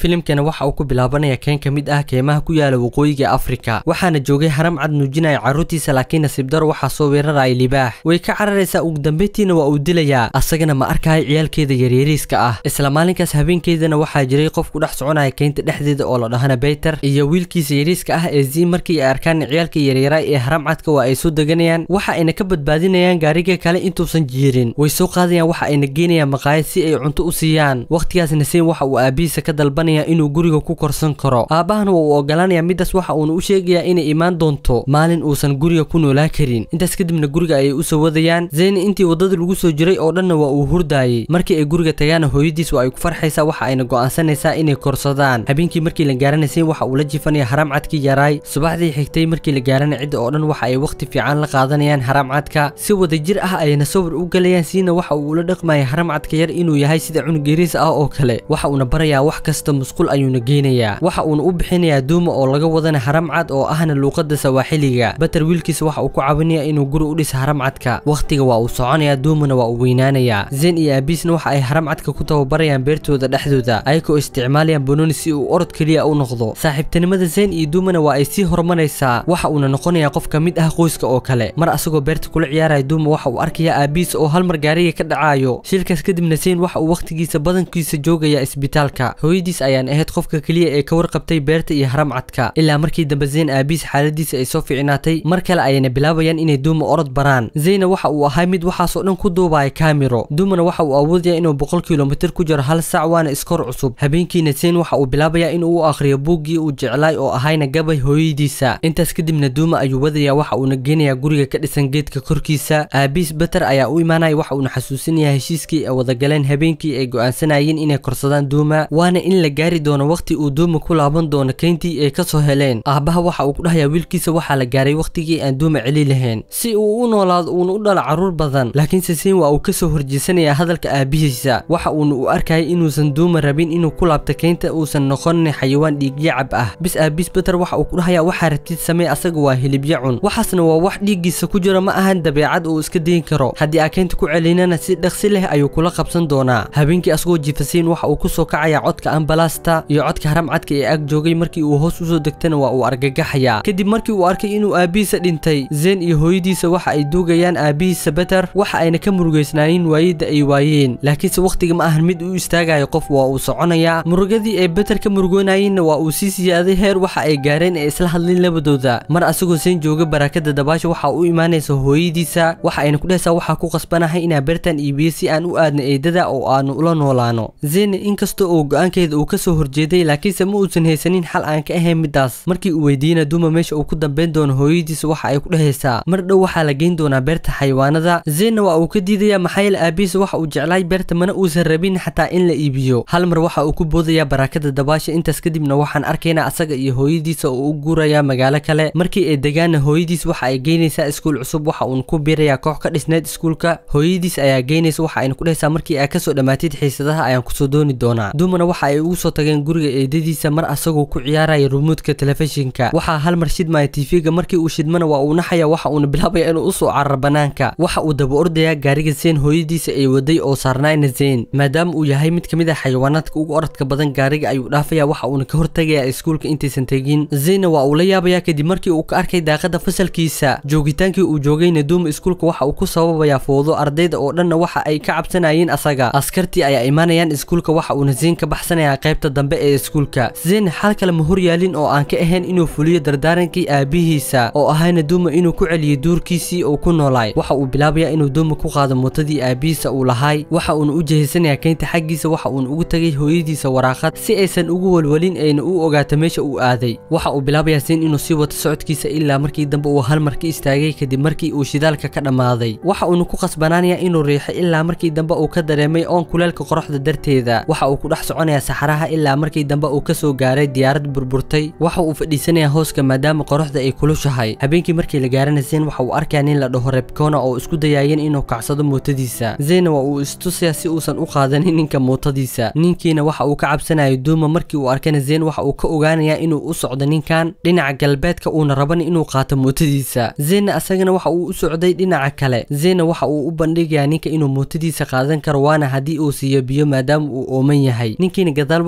filimkana waxa uu ku bilaabanaya keen ka mid ah keemaha ku yaala waqooyiga afrika waxaana joogay haram cad nuujinaya carruurtiisa laakiin nasiib daro waxaa soo weeraraya libaax way ka cararaysaa ugu dambeyntiina waa uu dilayaa asagana ma arkayo ciyaalkeeda yaryariiska ah isla maalinkaas habeenkeedana waxaa jiray qof ku dhex soconaya keynta dhexdeeda oo la dhahana beyter iyo wiilkiisa yariiska ah ee zii markii ay arkaan ciyaalka yaryara ee haram cadka waa ay soo deganayaan waxa ayna ka badbaadinayaan gaariga kale intuusan jiirin way soo qaadayaan waxa ayna geenayaan maqaayad si ay cunto u siiyaan wakhtigaas naseen waxa uu aabihiisa ka dalbanaya inuu guriga ku korsan karo aabahana waa uu ogolaanaya midaas waxa uuna u sheegayaa inay imaan doonto maalin uusan guriga ku noolaa karin intaas kadibna guriga ayay usoo wadayaan zeyni intii waddada lagu soo jiray oo dhanna waa uu hurdaayey markii ay guriga tagaana hooyadiis waa ay ku farxaysaa waxa ayna go'aansanaysaa inay korsadaan habeenkii markii la gaaranaysay waxa uu la jifanaya haram cadkii yaraay subaxdii xigtay markii la gaarana cidda oo dhan waxa ay wakhti fiican la qaadanayaan haram cadka si wadajir ah ayna sawir u galayaan siina waxa uu ula dhaqmaya haram cadka yar inuu yahay sida cunug yariis ah oo kale waxa uuna barayaa wax kasta musqul ayuuna geynayaa waxa uuna u bixinayaa duuma oo laga wadana haram cad oo ahna luuqada sawaaxiliga bater wiilkiisa waxa uu ku caawinaya inuu guri u dhisa haram cadka wakhtiga waa uu soconayaa duumana waa uu weynaanayaa zen iyo aabiisna waxa ay haram cadka ku tababarayaan beertooda dhexdooda ayagoo isticmaalayaan banooni si uu orod keliya u noqdo saaxiibtinimada zen iyo duumana waa ay sii horumaraysaa waxa uuna noqonayaa qof ka mid ah qoyska oo kale mar asagoo beerta kula ciyaaraya duuma waxa uu arkayaa aabiis oo hal mar gaariga ka dhacayo shilkaas kadibna zen waxa uu wakhtigiisa badankiisa joogaya isbitaalka hooyadiis ayaan ahayd qofka keliya ee ka warqabtay beerta iyo haram cadka ilaa markii dambe zen aabiis xaaladiisa ay soo fiicnaatay mar kale ayayna bilaabayaan inay duuma orod baraan zeyna waxa uu ahay mid waxaasoo dhan ku duubaya kaamiro duumana waxa uu awoodaya inuu boqol kilomitir ku jiro hal sac waana iskor cusub habeenkiina zen waxa uu bilaabayaa inuu u akhriyo buuggii uu jeclaay oo ahayna gabay hooyadiisa intaas kadibna duuma ayuu wadaya waxa uuna geenayaa guriga ka dhisan geedka korkiisa aabiis beter ayaa u imaanaya waxa uuna xasuusinayaa heshiiskii ay wadagaleen habeenkii ay go'aansanayeen inay korsadaan duuma waana in la gaari doono wakhti uu duuma ku laaban doono keyntii ay ka soo heleen aabbaha waxa uu ku dhahayaa wiilkiisa waxaa la gaaray wakhtigii aan duuma celi lahayn si uu u noolaado uuna u dhalo carruur badan laakiinse siin waa uu ka soo horjeesanayaa hadalka aabihiisa waxa uuna u arkayay inuusan duuma rabin inuu ku laabto keynta uusan noqonin xayawaan dhiigyacab ah bis aabiis beter waxa uu ku dhahayaa waxaa rabtid samee asaga waa hilibya cun waxaasna waa wax dhiiggiisa ku jira ma ahan dabeecad uu iska dayin karo haddii aa keynta ku celinana si dhaqsi leh ayuu kula qabsan doonaa habeenkii asagoo jifasiin waxa uu ku soo kacayaa codka ambalaasta iyo codka haram cadka ee ag joogay markii uu hoos usoo degtana waa uu argagaxayaa kadib markii uu arkay inuu aabihiisa dhintay zen iyo hooyadiisa waxa ay duugayaan aabihiisa beter waxa ayna ka murugaysnaayeen waayida ay waayeen laakiinse wakhtiga ma ahan mid u istaagayo qof waa uu soconayaa murugadii ay beter ka murugoonayeenna waa uu sii siyaaday heer waxa ay gaareen ee isla hadlin labadooda mar asagoo zen jooga barakada dabaasha waxa u imaanaysa hooyadiisa waxa ayna ku dhehaysaa waxaa ku qasbanahay inaa beertan iibiyo si aan u aadno eedada oo aanu ula noolaano zen inkasta oo go-aankeeda uu ka soo horjeeday laakiinse ma uusan haysanin xal aan ka ahayn midaas markii uu weydiina duuma meesha uu ku dambayn doono hooyadiisa waxa ay ku dhehaysaa mar dhow waxaa la geyn doonaa beerta xayawaanada zenna waa uu ka diidaya maxaa yeele aabihiisa waxa uu jeclaay beerta mana uusan rabin xataa in la iibiyo hal mar waxa uu ku boodayaa barakada dabaasha intaas kadibna waxaan arkaynaa asaga iyo hooyadiisa oo u guurayaa magaalo kale markii ay degaana hooyadiis waxa ay geynaysaa iskuul cusub waxa uuna ku biirayaa koox ka dhisneed iskuulka hooyadiis ayaa geynaysa waxa ayna ku dhehaysaa markii aa kasoo dhammaatid xiisadaha ayaan kusoo dooni doonaa duumana waxa ay ugu soo tageen guriga eedadiisa mar asagoo ku ciyaaraya rumuudka telefishinka waxaa hal mar shidmaya tiifiga markii uu shidmana waa uu naxaya waxa uuna bilaabaya inuu usoo carar banaanka waxa uu daba ordayaa gaariga zeen hooyadiisa ay waday oo saarnaayna zeen maadaama uu yahay mid ka mid ah xayawaanaadka ugu orodka badan gaariga ayuu dhaafaya waxa uuna ka hortagayaa iskuulka intaysan tegin zeenna waa uu la yaabayaa kadib markii uu ka arkay daaqada fasalkiisa joogitaankii uu joogayna duuma iskuulka waxa uu ku sababayaa foodo ardayda oo dhanna waxa ay ka cabsanayeen asaga askartii ayaa imaanayaan iskuulka waxa uuna zeen ka baxsanayaa qaybta dambe ee iskuulka zeen xal kale ma horyaalin oo aan ka ahayn inuu fuliyo dardaarankii aabihiisa oo ahayna duuma inuu ku celiyo duurkiisii uu ku noolaay waxa uu bilaabayaa inuu duuma ku qaado mootadii aabihiisa uu lahaay waxa uuna u jehaysanayaa keynta xaggiisa waxa uuna ugu tagay hooyadiisa waraaqad si aysan ugu walwalin ayna u ogaato meesha uu aaday waxa uu bilaabayaa zeen inuu sii wato socodkiisa ilaa markii dambe uu hal mar ka istaagay kadib markii uu shidaalka ka dhammaaday waxa uuna ku qasbanaanayaa inuu riixo ilaa markii dambe uu ka dareemay oon kuleelka qoraxda darteeda waxa uu ku dhex soconayaa saxaraha ilaa markii dambe uu ka soo gaaray diyaarad burburtay waxa uu fadhiisanayaa hooska maadaama qoraxda ay kulushahay habeenkii markii la gaarana zen waxa uu arkayaa nin la dhaho rebkona oo isku dayaayeen inuu kacsado mootadiisa zena waa uu istusayaa si uusan u qaadanin ninka mootadiisa ninkiina waxa uu ka cabsanayo duuma markii uu arkana zen waxa uu ka ogaanayaa inuu u socdo ninkan dhinaca galbeedka uuna raban inuu qaato mootadiisa zena asagana waxa uu u socday dhinaca kale zena waxa uu u bandhigayaa ninka inuu mootadiisa qaadan karo waana haddii uu siiyo biyo maadaama uu ooman yahay ninkiina gadaal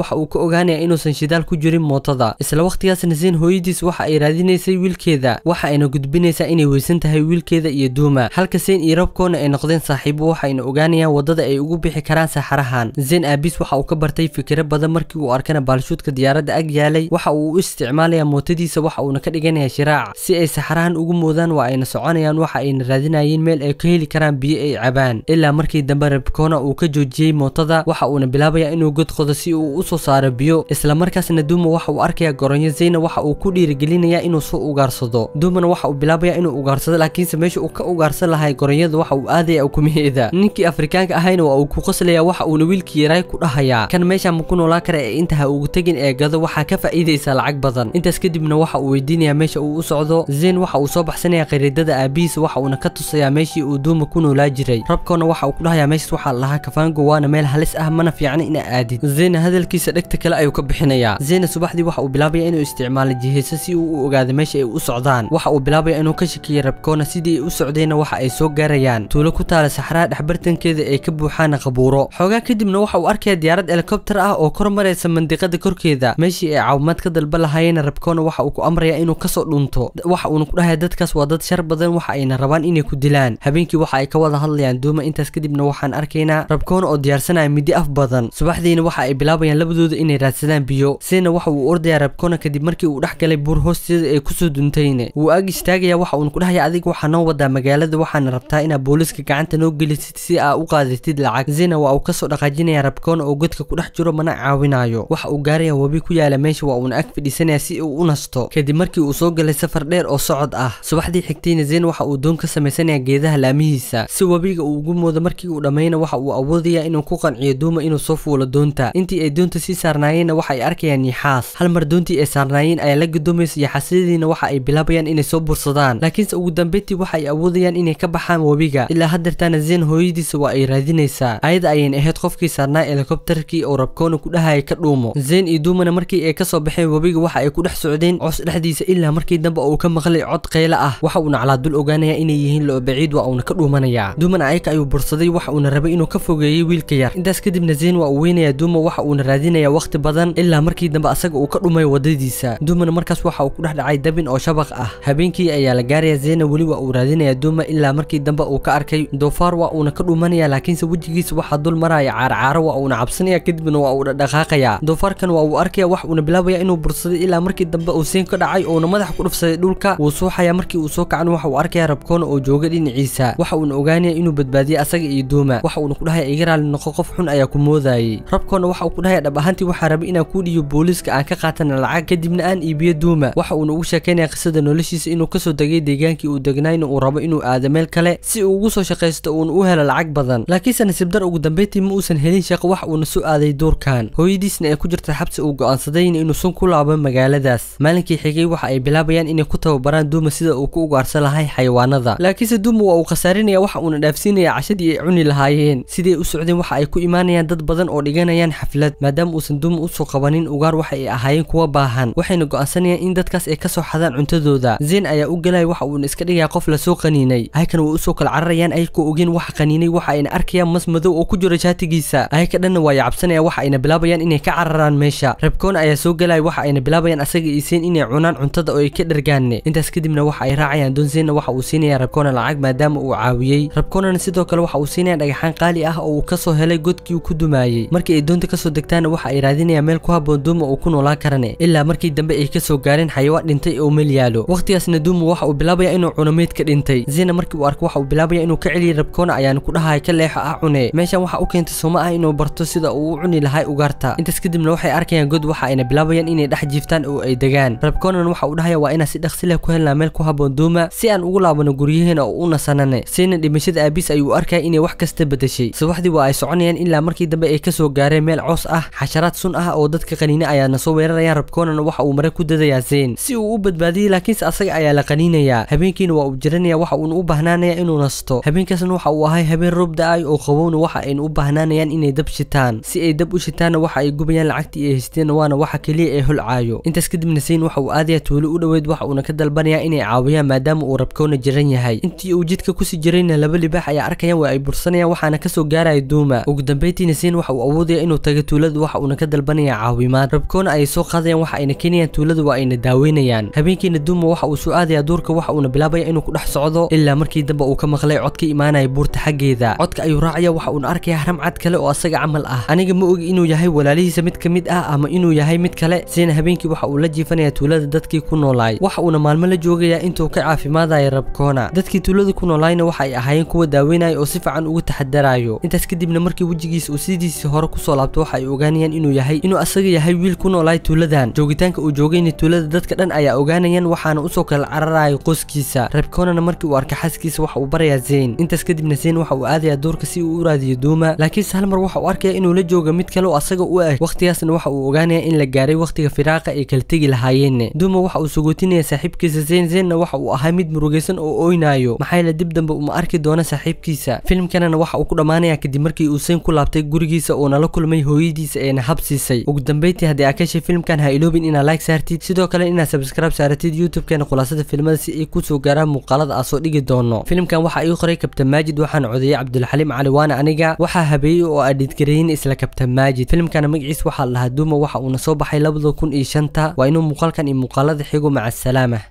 waxa uu ka ogaanaya inuusan shidaal ku jirin mootada isla waqtigaasna zayn hooyadiis waxa ay raadinaysay wiilkeeda waxa ayna gudbinaysaa inay weysan tahay wiilkeeda iyo duuma halka zayn iyo rabkoona ay noqdeen saaxiibo waxayna ogaanayaan wadada ay ugu bixi karaan saxarahan zayn aabiis waxa uu ka bartay fikiro badan markii uu arkana baalshuudka diyaaradda ag yaalay waxa uu u isticmaalayaa mootadiisa waxa uuna ka dhiganaya shiraac si ay saxarahan ugu moodaan waa ayna soconayaan waxa ayna raadinayeen meel ay ka heli karaan biyo ay cabaan ilaa markii dambe rabkoona uu ka joojiyey mootada waxa uuna bilaabaya inuu god qodo si uu u soo saaro biyo isla markaasna duuma waxa uu arkaya goronyo zayna waxa uu ku dhiirigelinayaa inuu soo ugaarsado duumana waxa uu bilaabaya inuu ugaarsado laakiinse meesha uu ka ugaarsan lahay goronyada waxa uu aadaya ukumaheeda ninkii afrikaanka ahayna waa uu ku qoslaya waxa uuna wiilkii yaraay ku dhahayaa kan meesha ma ku noolaa kara ee intaha ugu tegin ee gado waxaa ka faa'iidaysa lacag badan intaas kadibna waxa uu weydiinayaa meesha uu u socdo zayn waxa uu soo baxsanaya khariidada aabihiisa waxa uuna ka tusayaa meeshii uu duuma ku noolaa jiray rabkoona waxa uu ku dhahayaa meeshas waxaa lahaa kafaango waana meel halis ah mana fiicna ina aadid zayna hadalkiisa dhegta kale ayuu ka bixinayaa zayna subaxdii waxa uu bilaabaya inuu isticmaalo jiheyso si uu u ogaado meesha ay u socdaan waxa uu bilaabaya inuu ka shakiyo rabkoona sidii ay u socdeenna waxa ay soo gaarayaan tuulo ku taala saxraha dhexbartankeeda ay ka buuxaan qabuuro xoogaa kadibna waxa uu arkaya diyaarad helikobter ah oo kor maraysa mandiqada korkeeda meeshii ay caawimaad ka dalba lahaayeen rabkoona waxa uu ku amraya inuu kasoo dhunto waxa uuna ku dhahaya dadkaas waa dad shar badan waxa ayna rabaan inay ku dilaan habeenkii waxa ay ka wada hadlayaan duuma intaas kadibna waxaan arkaynaa rabkoona oo diyaarsanaya midi af badan subaxdiina waxa ay bilaabayaan labadooda inay raadsadaan biyo sina waxa uu ordayaa rabkoona kadib markii uu dhex galay buur hoosteeda ay kusoo duntayne wuu ag istaagaya waxa uuna ku dhahaya adiga waxaa noo wadaa magaalada waxaana rabtaa inaad booliska gacanta noo gelisid si aa u qaadatid lacag zina waa uu kasoo dhaqaajinaya rabkoona oo godka ku dhex jiro mana caawinayo waxa uu gaaraya webi ku yaala meesha waa uuna ag fadhiisanaya si uu u nasto kadib markii uu soo galay safar dheer oo socod ah subaxdii xigtayna zayn waxa uu doon ka samaysanaya geedaha laamihiisa si webiga uu ugu moodo markii uu dhammayna waxa uu awoodaya inuu ku qanciyo duuma inuu soo fuulo doonta intii ay doonta sii saarnaayeenna waxa ay arkayaan niixaas hal mar doontii ay saarnaayeen ayaa la gudoomaysa yaxaasiyadiina waxa ay bilaabayaan inay soo bursadaan laakiinse ugu dambeyntii waxa ay awoodayaan inay ka baxaan webiga ilaa haddeertaana zayn hooyadiisa waa ay raadinaysaa ayada ayayna ahayd qofkii saarnaa helikobterkii oo rabkoona ku dhahaya ka dhuumo zayn iyo duumana markii ay kasoo baxeen webiga waxa ay ku dhex socdeen coos dhexdiisa ilaa markii dambe uu ka maqlay cod qaylo ah waxa uuna calaa dul ogaanaya inay yihiin loo baciid waa uuna ka dhuumanayaa duumana ayaka ayuu bursaday waxa uuna rabay inuu ka fogeeyey wiilka yar intaas kadibna zayn waa uu weynayaa duuma waxa uuna raadinayaa waqti badan ilaa markii dambe asaga uu ka dhumay wadadiisa duumana markaas waxa uu ku dhex dhacay dabin oo shabaq ah habeenkii ayaa la gaaraya zayna weli waa uu raadinayaa duuma ilaa markii dambe uu ka arkay doofaar waa uuna ka dhuumanaya laakiinse wejigiisa waxaa dul maraya caarcaaro waa uuna cabsanaya kadibna waa uu dhaqaaqaya doofaarkan waa uu arkaya wax uuna bilaabaya inuu bursaday ilaa markii dambe uu seen ka dhacay uuna madaxa ku dhufsaday dhulka wuu suuxaya markii uu soo kacan waxa uu arkaya rabkoona oo jooga dhinaciisa waxa uuna ogaanaya inuu badbaadiyay asaga iyo duuma waxa uuna ku dhahaya iga raali noqo qof xun ayaa ku moodayay rabkoona waxa uu ku dhahaya dhab ahaantii waxaa rabay inaan kuu dhiyo booliiska aan ka qaatana lacag kadibna aan iibiyo duuma waxa uuna ugu sheekaynaya qisada noloshiisa inuu kasoo degay deegaankii uu degnayna uu rabo inuu aado meel kale si uu ugu soo shaqaysto uuna u helo lacag badan laakiinse nasiibdar ugu dambeyntii ma uusan helin shaqo wax uuna soo aaday duurkan hooyadiisna ay ku jirta xabsi uu go'aansadayna inuu sun ku laabo magaaladaas maalinkii xigay waxa ay bilaabayaan inay ku tababaraan duuma sida uu ku ugaarsan lahay xayawaanada laakiinse duuma waa uu khasaarinaya waxa uuna dhaafsiinaya cashadii ay cuni lahaayeen siday u socdeen waxa ay ku imaanayaan dad badan oo dhiganayaan xaflad maadaama uusan duuma usoo qabanin ugaar waxa ay ahaayeen kuwa baahan waxayna go'aansanayaan in dadkaas ay kasoo xadaan cuntadooda zayn ayaa u galaya waxa uuna iska dhigaya qof lasoo qaniinay aykan way usoo kala cararayaan ayagoo ogeen waxa qaniinay waxa ayna arkayaan mas madow oo ku jiro shaatigiisa ayaka dhanna waa yacabsanaya waxa ayna bilaabayaan inay ka cararaan meesha rabkoona ayaa soo galaya waxa ayna bilaabayaan asaga iyo zayn inay cunaan cuntada oo ay ka dhergaanne intaas kadibna waxa ay raacayaan doon zaynna waxa uu siinaya rabkoona lacag maadaama uu caawiyey rabkoonana sidoo kale waxa uu siinaya dhagaxaan qaali ah oo uu kasoo helay godkii uu ku dumaayey markii ay doonta kasoo degtaana waxa ay raadinayaan meel ku haboon duuma uu ku noolaan karane ilaa markii dambe ay kasoo gaareen xayawaan dhintay oo meel yaalo waqtigaasna duuma waxa uu bilaabaya inuu cuno meyd ka dhintay zayna markii uu arko waxa uu bilaabaya inuu ka celiyo rabkoona ayaana ku dhahaya ka leexo ah cune meeshan waxa u keentay sooma ah inuu barto sida uu u cuni lahay ugaarta intaas kadibna waxay arkayaan god waxa ayna bilaabayaan inay dhex jiiftaan oo ay degaan rabkoonan waxa uu dhahaya waa inaan si dhaqsi leh ku helnaa meel ku haboon duuma si aan ugu laabano guryaheena oo u nasanane sayna dhimashada aabiis ayuu arkaya inay wax kasta bedeshay subaxdii waa ay soconayaan ilaa markii dambe ay kasoo gaareen meel coos ah xasharaad sun ah oo dadka qaniine ayaana soo weerarayaan rabkoonana waxa uu mare ku dadayaa zayn si uu u badbaadiyey laakiinse asaga ayaa la qaniinayaa habeenkiina waa uu jiranaya waxa uuna u baahnaanaya inuu nasto habeenkaasna waxa uu ahay habeen roob da-ay oo qabowna waxa ayna u baahnaanayaan inay dab shitaan si ay dab u shitaanna waxa ay gubayaan lacagtii ay haysteen waana waxa keliya ee holcaayo intaas kadibna zayn waxa uu aadaya tuulo u dhoweyd waxa uuna ka dalbanaya inay caawiyaan maadaama uu rabkoona jiran yahay intii uu jidka kusii jirayna laba libaax ayaa arkayaan waa ay bursanayaan waxaana kasoo gaaraya duuma ugu dambeyntiina zayn waxa uu awoodaya inuu tago tuulada waxa waxa uuna ka dalbanaya caawimaad rabkoona ayay soo qaadayaan waxa ayna keenayaan tuulada waa ayna daaweynayaan habeenkiina duuma waxa uu soo aadaya duurka waxa uuna bilaabaya inuu ku dhex socdo ilaa markii dambe uu ka maqlay cod ka imaanaya buurta xaggeeda codka ayuu raacaya waxa uuna arkaya haram cad kale oo asaga camal ah aniga ma ogi inuu yahay walaalihiisa mid ka mid ah ama inuu yahay mid kale sidana habeenkii waxa uu la jiifanaya tuulada dadkii ku noolaay waxa uuna maalmo la joogaya intuu ka caafimaadaya rabkoona dadkii tuulada ku noolaayna waxa ay ahaayeen kuwa daaweynaya oo si fiican uga taxadarayo intaas kadibna markii wejigiisa uu sidiisii hore kusoo laabto waxa ay ogaanayaan inuu yahay inuu asaga yahay wiil ku noolaay tuuladan joogitaanka uu joogayna tuulada dadka dhan ayaa ogaanayaan waxaana usoo kala cararaya qoskiisa rabkoonana markii uu arka xaskiisa waxa uu barayaa zayn intaas kadibna zayn waxa uu aadaya duurka si uu u raadiyo duuma laakiinse hal mar waxa uu arkaya inuu la jooga mid kale oo asaga u eg waqtigaasna waxa uu ogaanaya in la gaaray waqtiga firaaqa ay kala tegi lahaayeen duuma waxa uu sugootinaya saaxiibkiisa zayn zaynna waxa uu ahaa mid murugaysan oo oynayo maxaa yeele dib dambe uma arki doona saaxiibkiisa filimkanana waxa uu ku dhammaanaya kadib markii uu zayn ku laabtay gurigiisa uuna la kulmay hooyadiisa eena habsiisay ugu dambeyntii haddii aad ka heshay filimkan ha iloobin inaad like saartid sidoo kale inaad subscribe saaratid youtube-keena khulaasada filmada si ay kusoo gaaraan muuqaalada aan soo dhigi doono filimkan waxa ii qoray kabtan maajid waxaana codeeyey cabdulxaliim cali waana aniga waxaa habeeyey oo adhidgareyin isla kabtan maajid filimkana magaciis waxaa la dhahaa duuma waxa uuna soo baxay labada kun iyo shanta waa inuu muuqaalkan iyo muuqaalada xigo maca asalaama